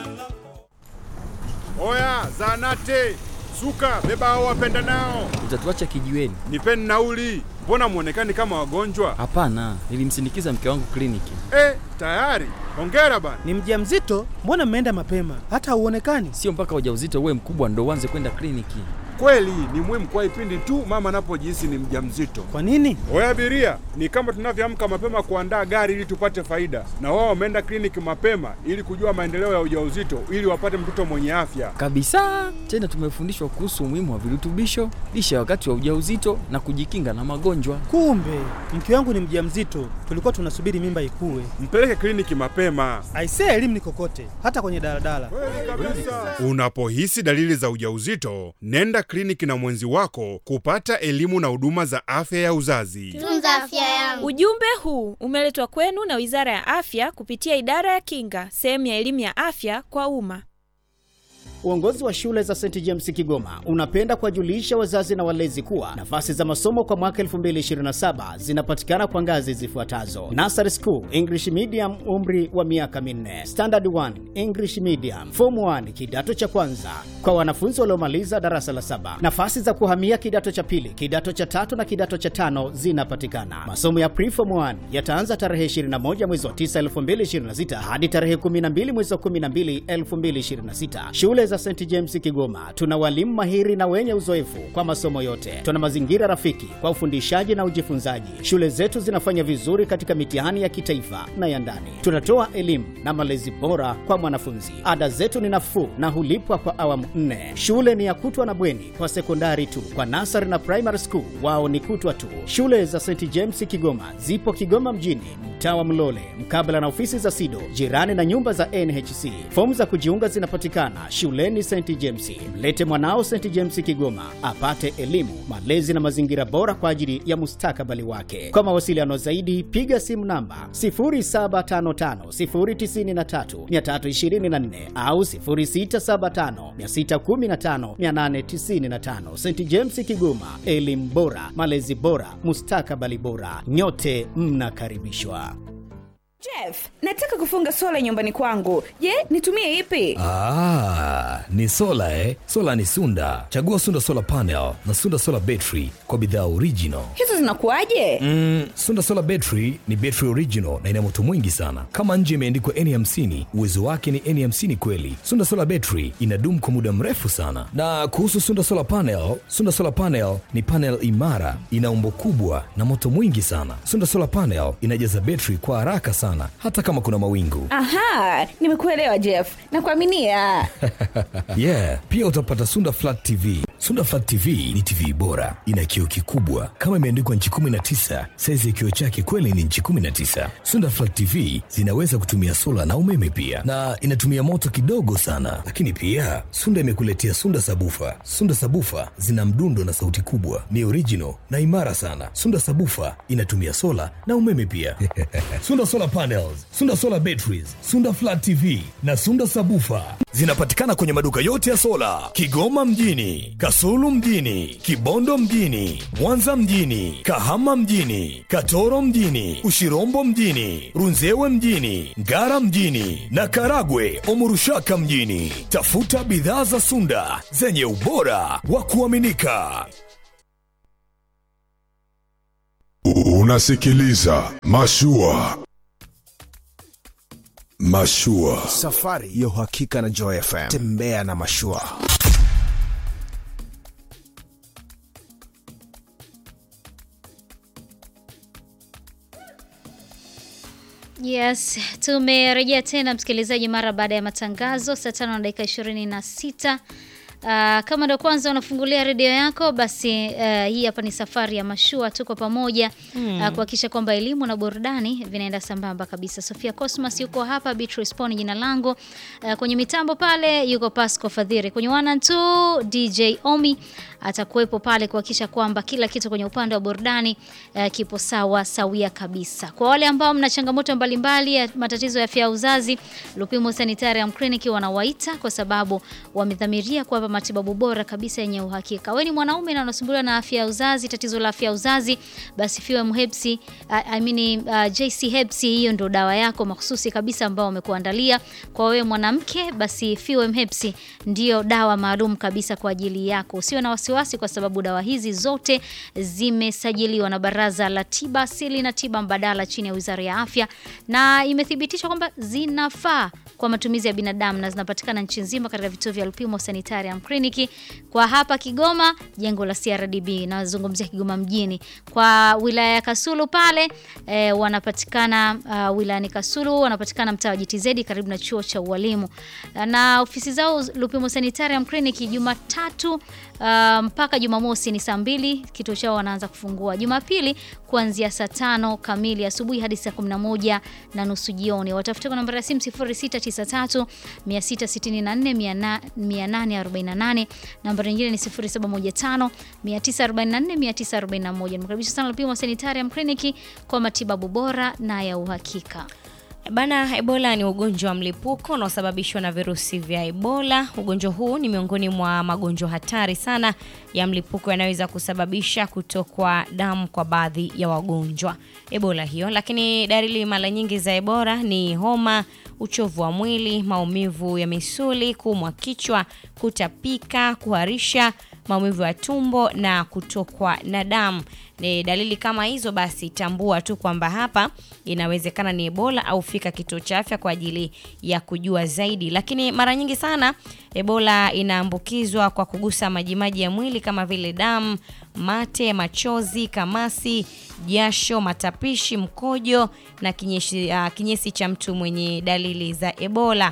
Oya, zanate suka, beba hao wapenda nao, Utatuacha kijiweni? nipeni nauli. Mbona mwonekani kama wagonjwa? Hapana, nilimsindikiza mke wangu kliniki. Eh, tayari. Hongera bana. Ni mjamzito? Mbona mmeenda mapema? Hata hauonekani. Sio mpaka ujauzito uwe mkubwa ndo uanze kwenda kliniki. Kweli ni muhimu kwa ipindi tu mama anapojihisi ni mjamzito. Kwa nini? Oya abiria, ni kama tunavyoamka mapema kuandaa gari ili tupate faida, na wao wameenda kliniki mapema ili kujua maendeleo ya ujauzito ili wapate mtoto mwenye afya. Kabisa. Tena tumefundishwa kuhusu umuhimu wa virutubisho, lishe wakati wa ujauzito na kujikinga na magonjwa. Kumbe mke wangu ni mjamzito, tulikuwa tunasubiri mimba ikue. Mpeleke kliniki mapema. Aisee, elimu ni kokote, hata kwenye daladala. Unapohisi dalili za ujauzito, nenda kliniki na mwenzi wako kupata elimu na huduma za afya ya uzazi. Tunza afya yangu. Ujumbe huu umeletwa kwenu na Wizara ya Afya kupitia Idara ya Kinga, sehemu ya elimu ya afya kwa umma. Uongozi wa shule za St James Kigoma unapenda kuwajulisha wazazi na walezi kuwa nafasi za masomo kwa mwaka 2027 zinapatikana kwa ngazi zifuatazo: Nursery School English Medium, umri wa miaka minne; Standard 1 English Medium; Form 1 kidato cha kwanza kwa wanafunzi waliomaliza darasa la saba. Nafasi za kuhamia kidato cha pili, kidato cha tatu na kidato cha tano zinapatikana. Masomo ya Pre-Form 1 yataanza tarehe 21 mwezi wa 9 2026 hadi tarehe 12 mwezi wa 12 2026. Shule za St James Kigoma tuna walimu mahiri na wenye uzoefu kwa masomo yote. Tuna mazingira rafiki kwa ufundishaji na ujifunzaji. Shule zetu zinafanya vizuri katika mitihani ya kitaifa na ya ndani. Tunatoa elimu na malezi bora kwa mwanafunzi. Ada zetu ni nafuu na hulipwa kwa awamu nne. Shule ni ya kutwa na bweni kwa sekondari tu. Kwa nasari na primary school wao ni kutwa tu. Shule za St James Kigoma zipo Kigoma mjini, mtaa wa Mlole, mkabala na ofisi za SIDO, jirani na nyumba za NHC. Fomu za kujiunga zinapatikana shuleni St James. Mlete mwanao St James Kigoma apate elimu, malezi na mazingira bora kwa ajili ya mustakabali wake. Kwa mawasiliano zaidi, piga simu namba 0755093324 au 0675615895. St James Kigoma, elimu bora, malezi bora, mustakabali bora. Nyote mnakaribishwa. Jeff, nataka kufunga sola nyumbani kwangu. Je, nitumie ipi? Ah, ni sola eh? Sola ni Sunda. Chagua Sunda Solar Panel na Sunda Solar Battery kwa bidhaa original. Hizo zinakuwaje? Mm, Sunda Solar Battery ni battery original na ina moto mwingi sana. Kama nje imeandikwa N50, uwezo wake ni N50 kweli. Sunda Solar Battery inadumu kwa muda mrefu sana. Na kuhusu Sunda Solar Panel, Sunda Solar Panel ni panel imara, ina umbo kubwa na moto mwingi sana. Sunda Solar Panel inajaza battery kwa haraka sana hata kama kuna mawingu. Aha, nimekuelewa Jeff. Nakuaminia. yeah, pia utapata Sunda Flat TV. Sunda Flat TV ni TV bora, ina kioo kikubwa kama imeandikwa nchi 19. Saizi ya kioo chake kweli ni nchi 19. Sunda Flat TV zinaweza kutumia sola na umeme pia, na inatumia moto kidogo sana. Lakini pia Sunda imekuletea Sunda Sabufa. Sunda Sabufa zina mdundo na sauti kubwa, ni original na imara sana. Sunda Sabufa inatumia sola na umeme pia. Sunda Solar Panels, Sunda Solar Batteries, Sunda Flat TV na Sunda Sabufa zinapatikana kwenye maduka yote ya sola Kigoma mjini, Kasulu mjini, Kibondo mjini, Mwanza mjini, Kahama mjini, Katoro mjini, Ushirombo mjini, Runzewe mjini, Ngara mjini na Karagwe Omurushaka mjini. Tafuta bidhaa za Sunda zenye ubora wa kuaminika. Unasikiliza Mashua. Mashua. Safari ya uhakika na Joy FM. Tembea na Mashua. Yes, tumerejea tena msikilizaji, mara baada ya matangazo saa tano na dakika ishirini na sita. Uh, kama ndo kwanza unafungulia redio yako basi, uh, hii hapa ni safari ya mashua, tuko pamoja Mm. uh, kuhakikisha kwamba elimu na burudani vinaenda sambamba kabisa. Sofia Cosmas yuko hapa, Beatrice Poni jina langu, uh, kwenye mitambo pale yuko Pasco Fadhiri, kwenye wana tu DJ Omi atakuwepo pale kuhakikisha kwamba kila kitu kwenye upande wa burudani uh, kipo sawa sawia kabisa. Kwa wale ambao mna changamoto mbalimbali ya matatizo ya afya ya uzazi, Lupimo Sanitarium Clinic wanawaita kwa sababu wamedhamiria kuwapa hapa matibabu bora kabisa yenye uhakika. Wewe ni mwanaume na unasumbuliwa na afya ya uzazi, tatizo la afya ya uzazi, basi FEWM Herbs, uh, I mean uh, JC Herbs hiyo ndio dawa yako mahususi kabisa ambao wamekuandalia kwa wewe mwanamke, basi FEWM Herbs ndio dawa maalum kabisa kwa ajili yako. Usiwe na wasiwasi kwa sababu dawa hizi zote zimesajiliwa na Baraza la Tiba Asili na Tiba Mbadala chini ya Wizara ya Afya na imethibitishwa kwamba zinafaa kwa matumizi ya binadamu na zinapatikana nchi nzima katika vituo vya Lupimo Sanitarium Clinic. Kwa hapa Kigoma, jengo la CRDB, nazungumzia Kigoma mjini. Kwa wilaya ya Kasulu pale e, wanapatikana uh, wilayani Kasulu wanapatikana mtaa wa GTZ karibu na chuo cha ualimu, na ofisi zao Lupimo Sanitarium Clinic Jumatatu uh, mpaka Jumamosi ni saa mbili, kituo chao wanaanza kufungua. Jumapili kuanzia saa tano kamili asubuhi hadi saa 11 na nusu jioni. Watafute kwa nambari ya simu 0693 664 848. Nambari nyingine ni 0715 944 941. Nimkaribisha sana Lupimo Sanitarium Clinic kwa matibabu bora na ya uhakika. Bana, Ebola ni ugonjwa wa mlipuko unaosababishwa na virusi vya Ebola. Ugonjwa huu ni miongoni mwa magonjwa hatari sana ya mlipuko yanayoweza kusababisha kutokwa damu kwa baadhi ya wagonjwa Ebola hiyo. Lakini dalili mara nyingi za Ebola ni homa, uchovu wa mwili, maumivu ya misuli, kuumwa kichwa, kutapika, kuharisha, maumivu ya tumbo na kutokwa na damu. Ni dalili kama hizo, basi tambua tu kwamba hapa inawezekana ni Ebola au fika kituo cha afya kwa ajili ya kujua zaidi. Lakini mara nyingi sana Ebola inaambukizwa kwa kugusa majimaji ya mwili kama vile damu, mate, machozi, kamasi, jasho, matapishi, mkojo na kinyesi, uh, kinyesi cha mtu mwenye dalili za Ebola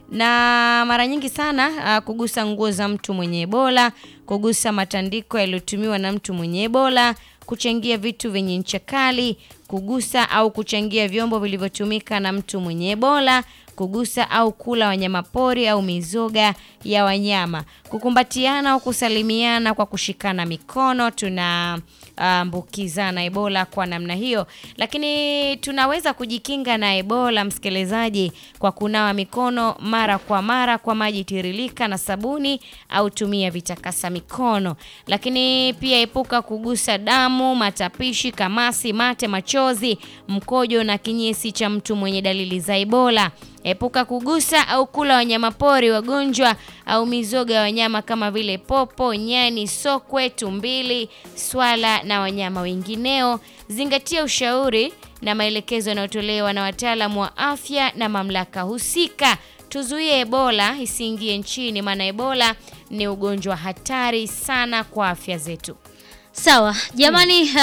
na mara nyingi sana uh, kugusa nguo za mtu mwenye Ebola, kugusa matandiko yaliyotumiwa na mtu mwenye Ebola, kuchangia vitu vyenye ncha kali, kugusa au kuchangia vyombo vilivyotumika na mtu mwenye Ebola, kugusa au kula wanyamapori au mizoga ya wanyama, kukumbatiana au kusalimiana kwa kushikana mikono, tuna ambukizana Ebola kwa namna hiyo. Lakini tunaweza kujikinga na Ebola, msikilizaji, kwa kunawa mikono mara kwa mara kwa maji tiririka na sabuni au tumia vitakasa mikono. Lakini pia epuka kugusa damu, matapishi, kamasi, mate, machozi, mkojo na kinyesi cha mtu mwenye dalili za Ebola. Epuka kugusa au kula wanyamapori wagonjwa au mizoga ya wanyama kama vile popo, nyani, sokwe, tumbili, swala na wanyama wengineo. Zingatia ushauri na maelekezo yanayotolewa na wataalamu wa afya na mamlaka husika. Tuzuie Ebola isiingie nchini, maana Ebola ni ugonjwa hatari sana kwa afya zetu. Sawa jamani, uh,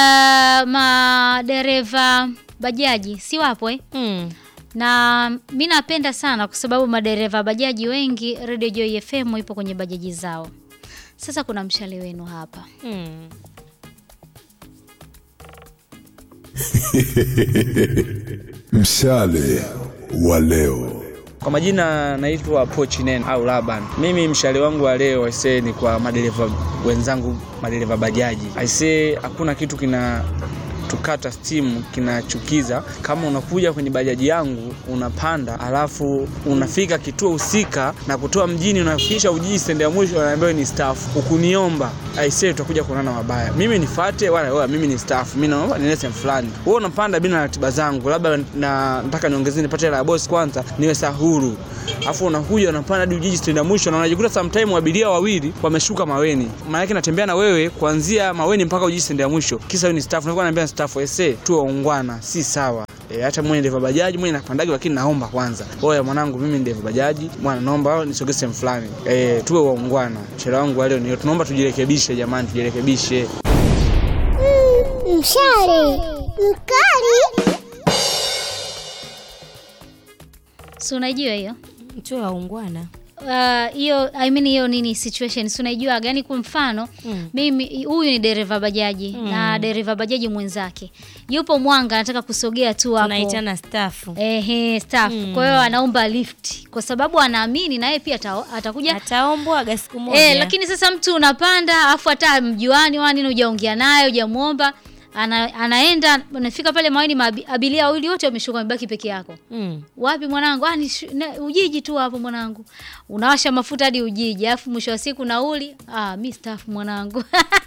madereva bajaji si wapo eh? Hmm. na mi napenda sana kwa sababu madereva bajaji wengi Radio Joy FM ipo kwenye bajaji zao. Sasa kuna mshale wenu hapa Hmm. Mshale wa leo. Kwa majina naitwa Pochinen au Laban. Mimi mshale wangu wa leo aisee ni kwa madereva wenzangu, madereva bajaji. Aisee, hakuna kitu kina tukata stimu kinachukiza kama unakuja kwenye bajaji yangu unapanda, alafu unafika kituo husika na kutoa mjini, unafikisha Ujiji stendi ya mwisho, wanaambiwa ni staff. Ukuniomba aisee, utakuja kuonana mabaya. Mimi nifate wala wewe, mimi ni staff, mimi naomba niende sehemu fulani, wewe unapanda bila ratiba zangu, labda na nataka niongezee nipate hela ya boss kwanza, niwe sahuru, alafu unakuja unapanda hadi Ujiji stendi ya mwisho, na unajikuta sometime abiria wawili wameshuka Maweni, maana yake natembea na wewe kuanzia Maweni mpaka Ujiji stendi ya mwisho, kisa wewe ni staff. Nakuwa naambia staff ese, tuwe waungwana, si sawa. E, hata mwenye ndeva bajaji mwenye napandaji, lakini naomba kwanza, oya mwanangu, mimi ndeva bajaji bwana, naomba nisogee sehemu fulani. E, tuwe waungwana. Mshale wangu wa leo ni tunaomba tujirekebishe, jamani, tujirekebishe. Mshale mkali. si unajua hiyo Tuwe waungwana. Uh, hiyo I mean hiyo nini situation si unaijua gani? Kwa mfano Mm. mimi huyu ni dereva bajaji Mm. na dereva bajaji mwenzake yupo Mwanga, anataka kusogea tu hapo, Tunaitana staff. ehe staff. Mm. Kwa hiyo anaomba lift kwa sababu anaamini na yeye pia ata, atakuja Ataombwaga siku moja. Eh, lakini sasa mtu unapanda afu hata mjuani wani hujaongea naye hujamuomba ana, anaenda anafika pale maweni maabi- abiria wawili wote wameshuka wamebaki peke yako Mm. wapi mwanangu ah, ni shu- na- ujiji tu hapo mwanangu unawasha mafuta hadi ujiji alafu mwisho wa siku nauli ah, mi staff mwanangu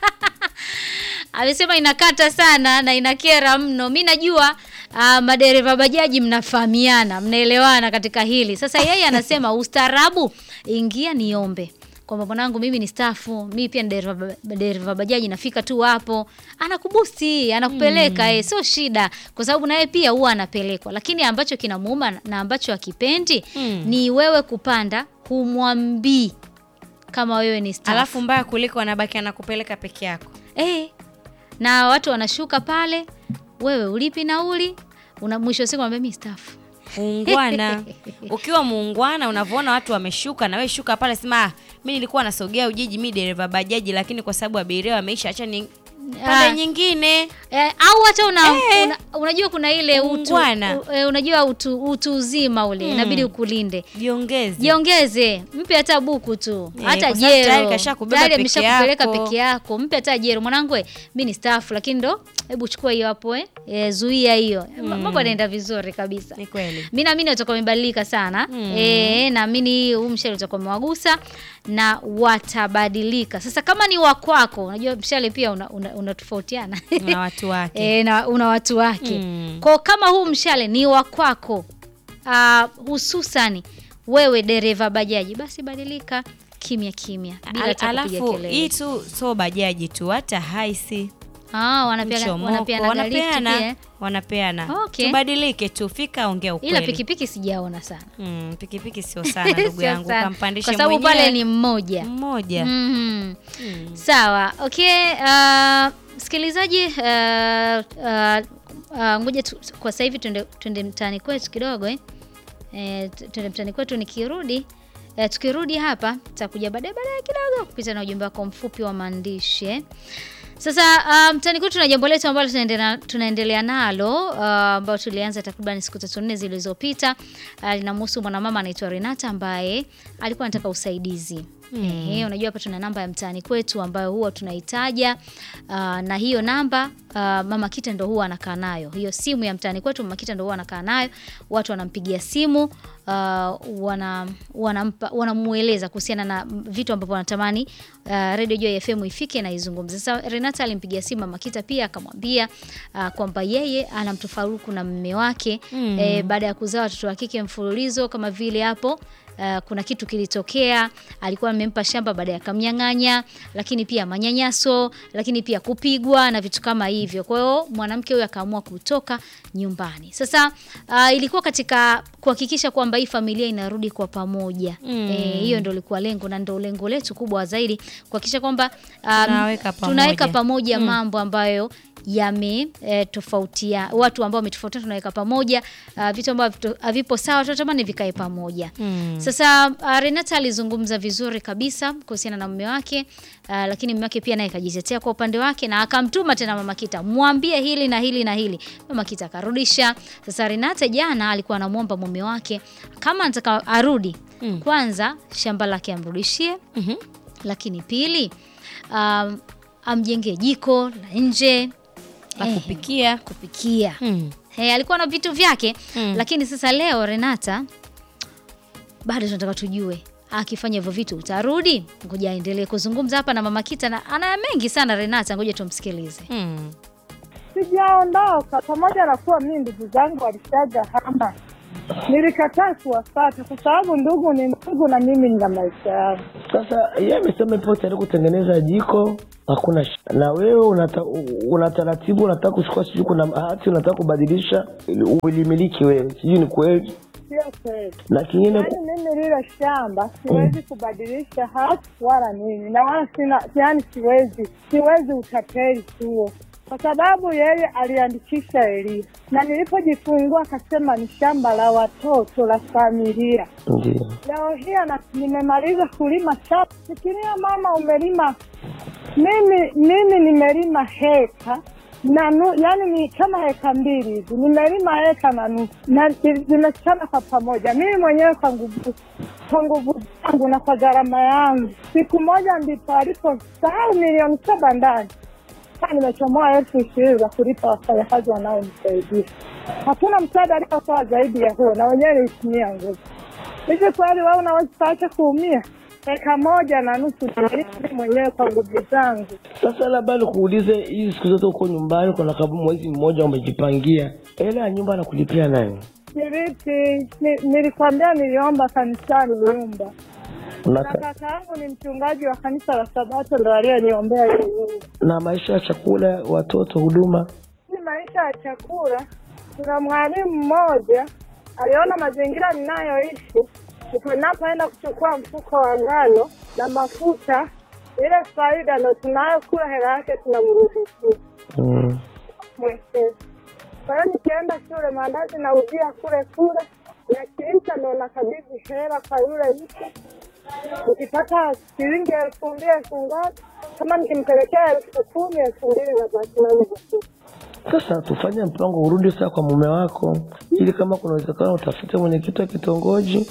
amesema inakata sana na inakera mno mi najua uh, madereva bajaji mnafahamiana mnaelewana katika hili sasa yeye anasema ustaarabu ingia niombe kwamba mwanangu mimi ni stafu mimi pia ni dereva dereva bajaji nafika tu hapo anakubusti anakupeleka mm. sio shida kwa sababu naye pia huwa anapelekwa lakini ambacho kinamuuma na ambacho akipendi Mm. ni wewe kupanda humwambii kama wewe ni staff. Alafu mbaya kuliko anabaki anakupeleka peke yako. Eh, na watu wanashuka pale, wewe ulipi nauli, una mwisho wa siku anambia mimi staff. Muungwana. Ukiwa muungwana unavyoona watu wameshuka na wewe shuka pale sema ah, mimi nilikuwa nasogea Ujiji mimi dereva bajaji lakini kwa sababu abiria wameisha acha ni pande Ah. nyingine. Eh, au hata una, Eh. una, unajua kuna ile utu, Muungwana. u, eh, unajua utu, utu uzima ule Mm. inabidi ukulinde. Jiongeze. Jiongeze, mpe hata buku tu, Eh, hata kwa sababu tayari jero. kashakubeba Tayari peke ameshakupeleka yako. peke yako, mpe hata jero. Mwanangu, eh, mimi ni staff lakini ndo hebu chukua hiyo hapo eh, eh zuia hiyo. Mm. Mambo yanaenda vizuri kabisa. Ni kweli. mi naamini watakuwa wamebadilika sana Mm. e, naamini huu mshale utakuwa umewagusa na watabadilika sasa kama ni wakwako unajua mshale pia unatofautiana una, unatofautiana. Na watu wake. e, na una watu wake Mm. kwao kama huu mshale ni wakwako uh, hususani wewe dereva bajaji basi badilika kimya kimya bila Al- hata kupiga Alafu kelele. hii tu so bajaji tu hata haisi Ah, wanapea- mchomoko, wanapeana galifti wanapeana pia. wanapeana Okay. tubadilike tu fika ongea ukweli ila pikipiki sijaona sana mm, pikipiki sio sana ndugu Sio yangu sana. kampandishe kwa sababu pale ni mmoja mmoja Mhm. sawa okay uh, msikilizaji uh, uh, uh, ngoja tu, kwa sasa hivi tuende, tuende mtaani kwetu kidogo eh. Eh, tu- tuende mtaani kwetu nikirudi eh, tukirudi hapa tutakuja baadaye baadaye kidogo kupita na ujumbe wako mfupi wa maandishi eh. Sasa uh, mtaani kwetu tuna jambo letu ambalo tunaendelea, tunaendelea nalo uh, ambao tulianza takriban siku tatu nne zilizopita. Uh, linamhusu mwanamama anaitwa Renata ambaye alikuwa anataka usaidizi. Mm. Ehe, unajua hapa tuna namba ya mtaani kwetu ambayo huwa tunaitaja uh, na hiyo namba uh, Mama Kita ndo huwa anakaa nayo. Hiyo simu ya mtaani kwetu Mama Kita ndo huwa anakaa nayo. Watu wanampigia simu uh, wana wanampa wanamueleza kuhusiana na vitu ambavyo wanatamani uh, Radio Joy FM ifike na izungumze. Sasa Renata alimpigia simu Mama Kita pia akamwambia uh, kwamba yeye ana mtofaruku na mume wake Mm. eh, baada ya kuzaa watoto wa kike mfululizo kama vile hapo Uh, kuna kitu kilitokea, alikuwa amempa shamba baadaye akamnyang'anya, lakini pia manyanyaso, lakini pia kupigwa na vitu kama hivyo. Kwa hiyo mwanamke huyo akaamua kutoka nyumbani. Sasa uh, ilikuwa katika kuhakikisha kwamba hii familia inarudi kwa pamoja. Mm. Eh, hiyo ndio ilikuwa lengo na ndio lengo letu kubwa zaidi kuhakikisha kwamba um, Tunaweka pamoja. tunaweka pamoja Mm. mambo ambayo yame e, tofautia watu ambao wametofautiana tunaweka pamoja uh, vitu ambavyo havipo sawa tunatamani vikae pamoja Mm. sasa uh, Renata alizungumza vizuri kabisa kuhusiana na mume wake uh, lakini mume wake pia naye akajitetea kwa upande wake na akamtuma tena Mama Kita mwambie hili na hili na hili. Mama Kita akarudisha. Sasa Renata jana alikuwa anamwomba mume wake kama anataka arudi Mm. kwanza shamba lake amrudishie Mhm. lakini pili um, amjengee jiko la nje La Eh, kupikia. kupikia Mm. Hey, alikuwa na vitu vyake Mm. lakini sasa leo Renata bado tunataka tujue akifanya hivyo vitu utarudi. Ngoja aendelee kuzungumza hapa na Mama Kita na ana mengi sana Renata, ngoja tumsikilize. Mm. Sijaondoka, pamoja na kuwa mimi ndugu zangu walishaga hama, nilikataa kuwafata kwa sababu ndugu ni ndugu na mimi nina maisha yangu. Sasa yeye amesema ipo tayari kutengeneza jiko, hakuna shida. Na wewe unata, una taratibu, unataka kuchukua, sijui kuna hati unataka kubadilisha ili ulimiliki wewe, sijui ni kweli. Sio kweli. Na kingine Yaani mimi lile shamba siwezi kubadilisha hati wala nini, na wala sina, yaani siwezi, siwezi utapeli huo, kwa sababu yeye aliandikisha Elia na nilipojifungua akasema ni shamba la watoto la familia. ndio Leo hii ana- nimemaliza kulima shamba. Fikiria mama, umelima mimi mimi nimelima heka na nu, yani ni kama heka mbili hivi, nimelima heka na nusu na zi- zimechana kwa pamoja, mimi mwenyewe kwa nguvu kwa nguvu zangu na kwa gharama yangu. Siku moja ndipo aliposahau milioni saba ndani mpaka nimechomoa elfu ishirini za kulipa wafanyakazi wanaonisaidia. Hakuna msaada aliotoa zaidi ya huo, na wenyewe nilitumia nguvu. Hivi kweli wewe unaweza ukaacha kuumia eka moja na nusu nilipa mwenyewe kwa nguvu zangu. Sasa labda nikuulize, hizi siku zote uko nyumbani, kuna kama mwezi mmoja umejipangia, hela ya nyumba anakulipia nani? Niliti, ni, nilikwambia niliomba kanisani nyumba na Unaka, kaka yangu ni mchungaji wa kanisa la Sabato ndo aliyoniombea hiyo nyumba. na maisha ya chakula, watoto, huduma Ni maisha ya chakula. Kuna mwalimu mmoja aliona mazingira ninayoishi, ndipo ninapoenda kuchukua mfuko wa ngano na mafuta, ile faida ndo tunayokula hela yake tunamrudishia mm. mwekezi. Kwa hiyo nikienda shule maandazi nauzia kule kule, yakiisha ndo nakabidhi hela kwa yule mtu. Nikipata shilingi elfu mbili elfu ngapi, kama nikimpelekea elfu kumi elfu mbili nabaki nayo mfuko. Sasa tufanye mpango, urudi sasa kwa mume wako, ili kama kuna uwezekano utafute mwenyekiti wa kitongoji,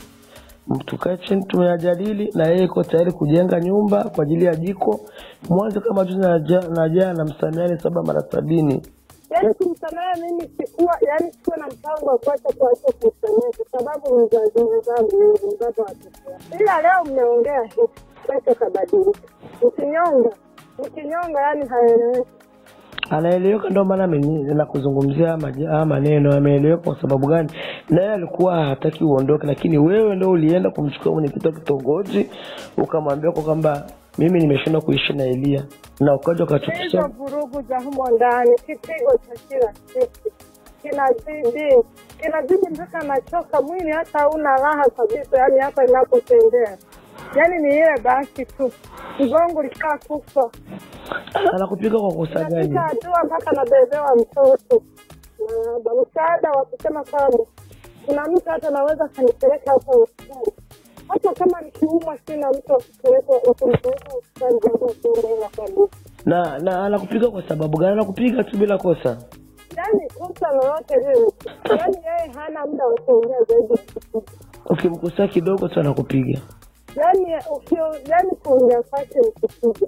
tukae chini tumeyajadili, na yeye iko tayari kujenga nyumba kwa ajili ya jiko. Mwanzo kama juzi naja- najaa na msamiani saba mara sabini Yaani kumsamehe mimi sikuwa, yaani sikuwa na mpango wa kuacha kuacha kumsamehe kwa sababu mzazi wenzangu wengi mzazi wa watoto wangu. Ila leo mmeongea hivi, kesho kabadilika. Mkinyonga, mkinyonga yani haeleweki. anaeleweka, ndio maana ameni- nakuzungumzia haya maja- haya maneno. Ameeleweka kwa sababu gani? Naye alikuwa hataki uondoke, lakini wewe ndo ulienda kumchukua mwenyekiti wa kitongoji ukamwambia kwa kwamba mimi nimeshindwa kuishi na Elia, na ukaja Hizo ukachukisha vurugu za humo ndani, kipigo cha kila siku kinazidi, kinazidi mpaka nachoka mwili, hata hauna raha kabisa. Yani hapa inapotembea, yani ni ile basi tu, mgongo lishaa kufa anakupiga kwa kosa gani? Nafika hatua mpaka nabebewa mtoto na ba- msaada wa kusema kwamba kuna mtu hata naweza kanipeleka hata hospitali, hata kama nikiumwa, sina mtu wa kupeleka wa kunipeleka hospitali baada ya kuumwa kabisa. na na anakupiga kwa sababu gani? Anakupiga tu bila kosa. Yani kosa lolote lile, yani yeye hana muda wa kuongea zaidi ya kupiga. Ukimkosea kidogo tu anakupiga, Yani ukio- yani kuongea kwake ni kupiga.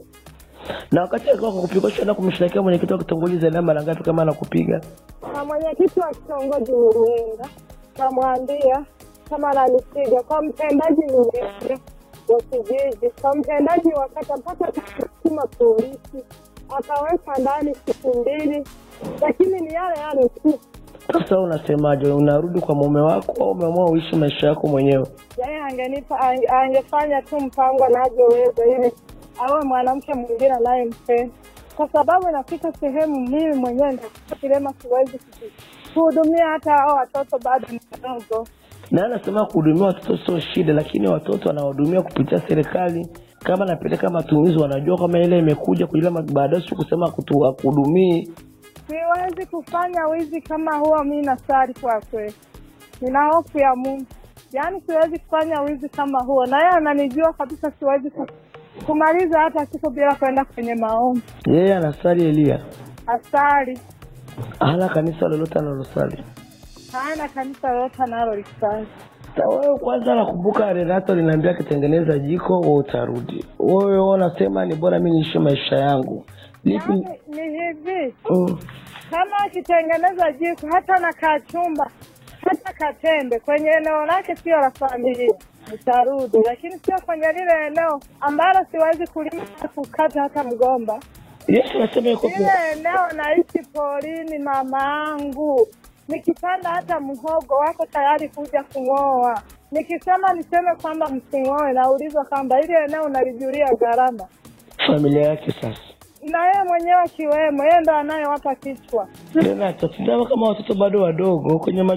na wakati alikuwa kukupiga, ushaenda kumshtakia mwenyekiti wa kitongoji zaidi ya mara ngapi kama anakupiga? na mwenyekiti wa kitongoji nilienda, kamwambia kama ananipiga, kwa mtendaji nilienda wa kijiji, kwa mtendaji wa kata, mpaka tukatuma polisi, akawekwa ndani siku mbili, lakini ni yale yale tu. Sasa unasemaje? Unarudi kwa mume wako au umeamua uishi maisha yako mwenyewe? Yeye angenipa ange- angefanya tu mpango anavyoweza ili awe mwanamke mwingine anayempenda, kwa sababu inafika sehemu mimi mwenyewe nitakuwa kilema, siwezi kuji- kuhudumia hata hao watoto bado ni wadogo. Na anasema kuhudumia watoto sio shida, lakini watoto wanahudumia kupitia serikali. Kama napeleka matumizi, wanajua kama ile imekuja kuila baadaye, si kusema kutu- kuhudumii. Siwezi kufanya wizi kama huo, mi nasari kwa kweli, nina hofu ya Mungu. Yaani siwezi kufanya wizi kama huo, na yeye ananijua kabisa, siwezi ku- kumaliza hata siku bila kwenda kwenye maombi. Yeye anasali Elia, Asali hana kanisa lolote analosali. hana kanisa lolote analolifanya. Na wewe kwanza, nakumbuka Renato linaambia akitengeneza jiko wewe utarudi. Wewe wewe unasema ni bora mi niishi maisha yangu lipi? Yaani ni hivi, Mm. kama akitengeneza jiko hata na kachumba hata katembe kwenye eneo lake sio la familia nitarudi, lakini sio kwenye lile eneo ambalo siwezi kulima na kukata hata mgomba. Yesu anasema yuko Lile eneo naishi porini, mama angu, nikipanda hata mhogo wako tayari kuja kung'oa. Nikisema niseme kwamba msing'oe, naulizwa kwamba ile eneo unalijulia gharama, familia yake sasa. na yeye mwenyewe akiwemo, yeye ndo anayewapa kichwa. Renato, tizama kama watoto bado wadogo kwenye